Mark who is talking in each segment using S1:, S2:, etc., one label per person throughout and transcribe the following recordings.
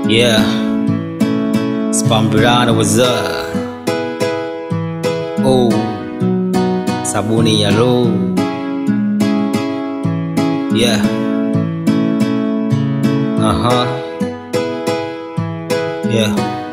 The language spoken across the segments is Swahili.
S1: Yeah. Spambirana was up. Oh. Sabuni ya low. Yeah. Uh-huh. Yeah.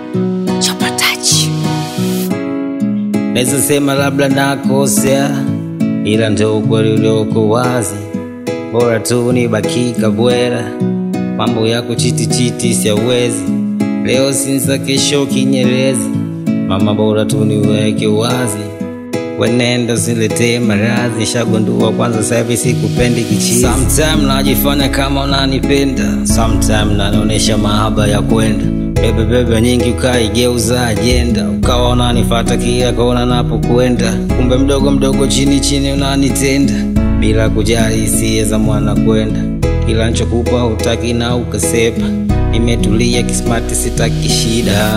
S1: Naweza sema labda nakosea, ila ndo ukweli ulioko wazi. Bora tu nibakika bwera, mambo yako chiti chiti siawezi. Leo sinza, kesho kinyerezi, mama bora tu niweke wazi. Wenenda siletee maradhi, shagundua kwanza sahivi sikupendi kichizi. Sometime najifanya kama unanipenda, sometime nanaonyesha mahaba ya kwenda bebe bebe nyingi ukaigeuza ajenda, ukawa unanifata kila kona napokwenda, kumbe mdogo mdogo chini chini unanitenda bila kujali hisia za mwana kwenda. Kila nchokupa hutaki na ukasepa, nimetulia kismati, sitaki shida.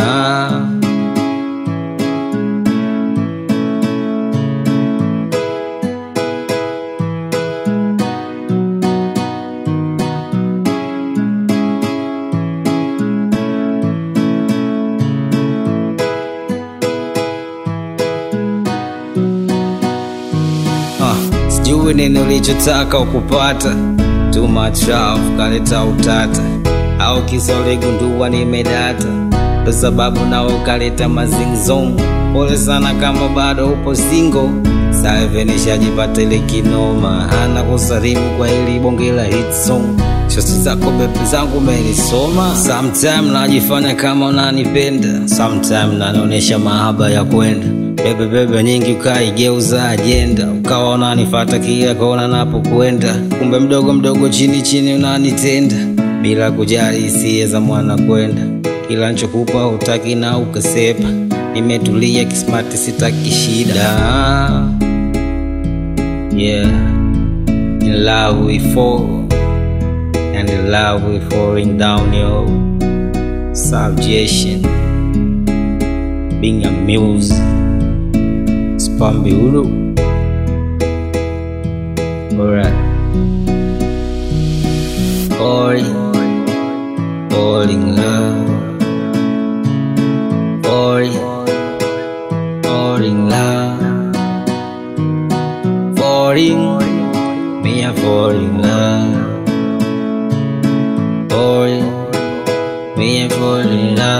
S1: Ah, sijui nini ulichotaka ukupata, too much love kaleta utata, au kisa uligundua nimedata, ndo sababu nao ukaleta mazingzong. Pole sana kama bado upo single, saivi nishajipata ile kinoma, hana kusalimu kwa ili bonge la hit song. Shosi zako bepi zangu umenisoma, sometime najifanya kama unanipenda, sometime nanaonyesha mahaba ya kwenda bebe bebe nyingi ukaigeuza ajenda, ukawa unanifata kila kona napokwenda, kumbe mdogo mdogo chini chini unanitenda bila kujali hisia za mwana kwenda. Kila nchokupa hutaki na ukasepa, nimetulia kismati, sitaki shida. Yeah, in love we fall and in love we falling down yo subjection being amused Spambi Uru. Alright. Falling, falling love. Falling, falling love. Falling, me a falling love. Falling, me a falling love.